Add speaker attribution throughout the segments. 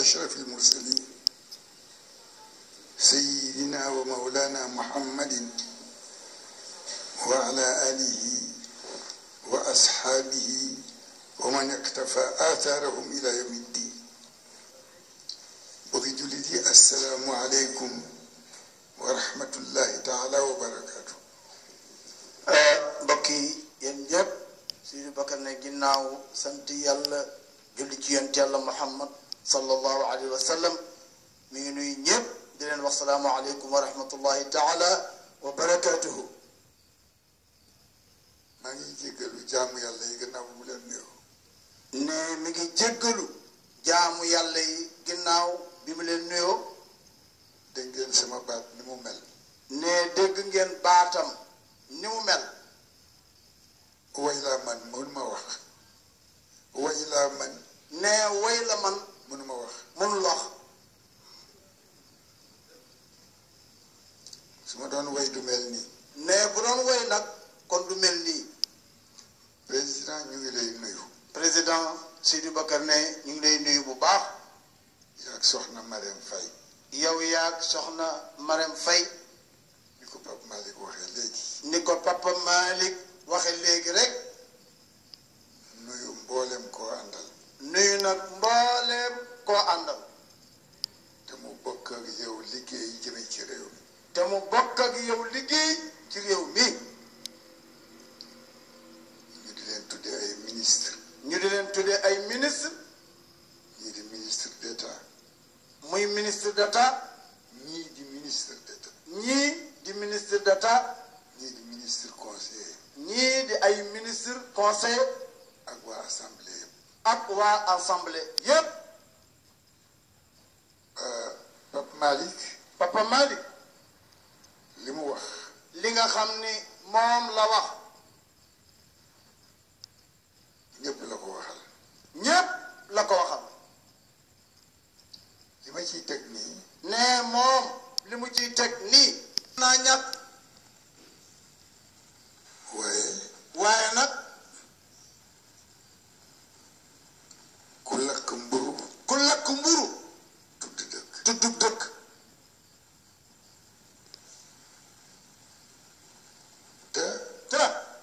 Speaker 1: أشرف المرسلين سيدنا ومولانا محمد وعلى آله وأصحابه ومن اقتفى آثارهم إلى يوم الدين بغي جلدي السلام عليكم ورحمة الله تعالى وبركاته
Speaker 2: mbokk yi yéen ñëpp suñu bakkan ne ginnaaw sant yàlla julli ci yonent yàlla muhammad sallallahu alayhi wa sallam mi ngi nuyu ñëpp di leen wax salaamu aleykum wa rahmatullahi taala wa barakatuhu
Speaker 1: maa ngi jéggalu jaamu yàlla yi gannaaw bu mu leen nuyoo
Speaker 2: ne mi ngi jéggalu jaamu yàlla yi ginnaaw bi mu leen nuyoo
Speaker 1: dégg ngeen sama baat ni mu mel
Speaker 2: ne dégg ngeen baatam ni mu mel
Speaker 1: way laa man mënuma wax way laa man
Speaker 2: ne way la man
Speaker 1: mënuma wax
Speaker 2: mënul wax
Speaker 1: su ma doon way du mel nii
Speaker 2: ne bu doon way nag kon du mel nii
Speaker 1: président ñu ngi lay nuyu
Speaker 2: président Sidi Bakar ne ñu ngi lay nuyu bu baax
Speaker 1: yaag soxna Marème Faye
Speaker 2: yow yaag soxna Marème Faye
Speaker 1: ni ko Pape Malick waxee léegi
Speaker 2: ni ko papa Malick waxe léegi rek
Speaker 1: nuyu mboolem koo àndal
Speaker 2: nuyu nag mbooleem koo àndal
Speaker 1: te mu bokk ak yow liggéey jëme ci réew mi
Speaker 2: te mu bokk ak yow liggéey ci réew mi
Speaker 1: ñu di leen tuddee ay ministre
Speaker 2: ñu di leen tuddee ay ministre
Speaker 1: ñii di ministre d'état
Speaker 2: muy ministre d'état
Speaker 1: ñii di ministre d'état
Speaker 2: ñii di ministre d'état
Speaker 1: ñii di ministre conseiller
Speaker 2: ñii di ay ministre conseil
Speaker 1: ak waa assemblée yëpp
Speaker 2: ak waa assemblée yépp
Speaker 1: Pape Malick
Speaker 2: papa Malick
Speaker 1: li mu wax
Speaker 2: li nga xam ni moom la wax
Speaker 1: ñëpp la ko waxal
Speaker 2: ñépp la ko waxal
Speaker 1: li ma ciy teg nii
Speaker 2: ne moom li mu ciy teg nii naa ñàkk
Speaker 1: waaye
Speaker 2: waaye nag
Speaker 1: ku lakk mburu
Speaker 2: ku lakk mburu
Speaker 1: tudd dëkk
Speaker 2: tuddub dëkk
Speaker 1: te
Speaker 2: te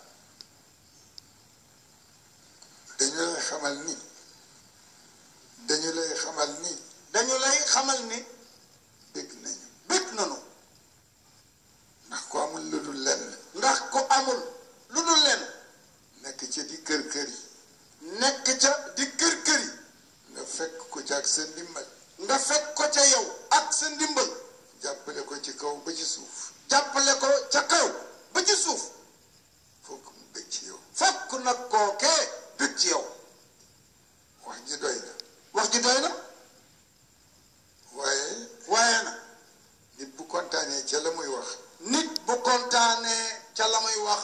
Speaker 1: dañu lay xamal ni dañu lay xamal ni
Speaker 2: dañu lay xamal ni
Speaker 1: dégg nañu
Speaker 2: bég nanu
Speaker 1: ndax ku amul lu dul lenn
Speaker 2: ndax ku amul lu dul leen
Speaker 1: nekk ci di kër kër yi
Speaker 2: nekk ca di kër kër yi
Speaker 1: nga fekk ko ci ak sa ndimbal
Speaker 2: nga fekk ko ca yow ak sa ndimbal
Speaker 1: jàppale ko ci kaw ba ci suuf
Speaker 2: jàppale ko ca kaw ba ci suuf
Speaker 1: fokk mu bég ci yow
Speaker 2: fokk nag kookee bég ci yow
Speaker 1: wax ji doy na
Speaker 2: wax ji doy na
Speaker 1: waaye
Speaker 2: waaye na
Speaker 1: nit bu kontaanee ca la muy wax
Speaker 2: nit bu kontaanee ca la muy wax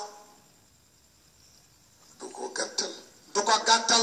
Speaker 1: du ko gàttal
Speaker 2: du ko gàttal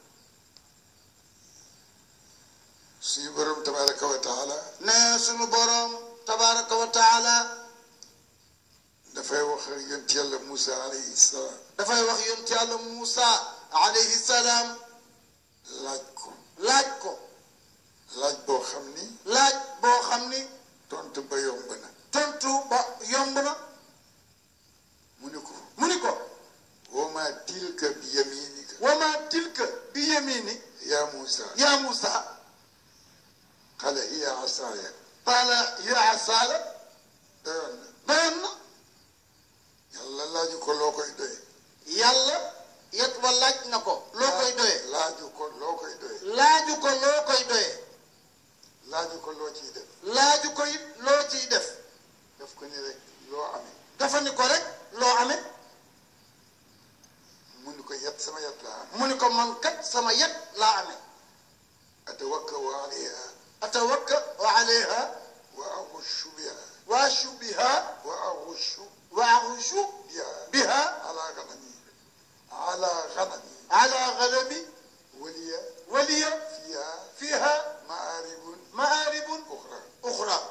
Speaker 1: suñu borom tabaraka wa taala
Speaker 2: ne sunu boroom tabaraka wa taala
Speaker 1: dafay wax ak yonent yàlla Moussa alayhi salaam
Speaker 2: dafay wax yonent yàlla Muusa alayhi salaam
Speaker 1: laaj ko
Speaker 2: laaj ko
Speaker 1: laaj boo xam ni
Speaker 2: laaj boo xam ni
Speaker 1: tontu ba yomb na
Speaker 2: tontu ba yomb na
Speaker 1: mu ni ko
Speaker 2: mu ni ko
Speaker 1: wa ma tilka bi yaminika
Speaker 2: wa ma tilka bi yamini
Speaker 1: ya Moussa
Speaker 2: ya Muusa
Speaker 1: qala hiya asaaya
Speaker 2: qaala ya asaala
Speaker 1: doyoon na
Speaker 2: doyoon na
Speaker 1: yàlla laaju ko loo koy doye
Speaker 2: yàlla yet wa laaj na ko loo koy doyee
Speaker 1: laaju ko loo koy doye
Speaker 2: laaju ko loo koy doyee
Speaker 1: laaju ko loo ciy def
Speaker 2: laaju ko it loo ciy def
Speaker 1: daf ko ni rek loo amee
Speaker 2: dafa ni ko rek loo amee
Speaker 1: mu ni ko yet sama yet laa am
Speaker 2: mu ni ko man kat sama yet laa amee
Speaker 1: atawakkau alayha
Speaker 2: atawakka wa alayha
Speaker 1: wa axushu biha
Speaker 2: wa ashu biha
Speaker 1: wa axushu
Speaker 2: wa axushu
Speaker 1: biha
Speaker 2: biha
Speaker 1: ala ganami ala ganami
Speaker 2: ala ganami
Speaker 1: waliya
Speaker 2: waliya
Speaker 1: fiha
Speaker 2: fiha
Speaker 1: maaribun
Speaker 2: maaribun
Speaker 1: uxra
Speaker 2: uxra